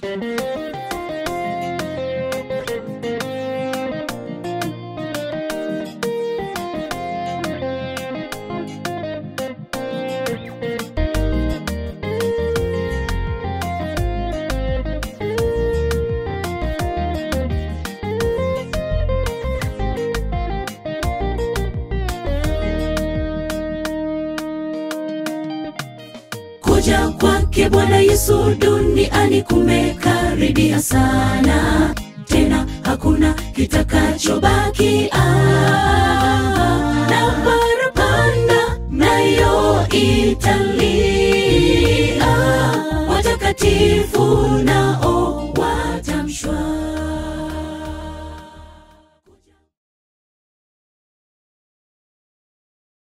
kuja kwake Bwana Yesu duniani kumekaribia sana, tena hakuna kitakachobaki. Ah, na parapanda nayo italia, watakatifu nao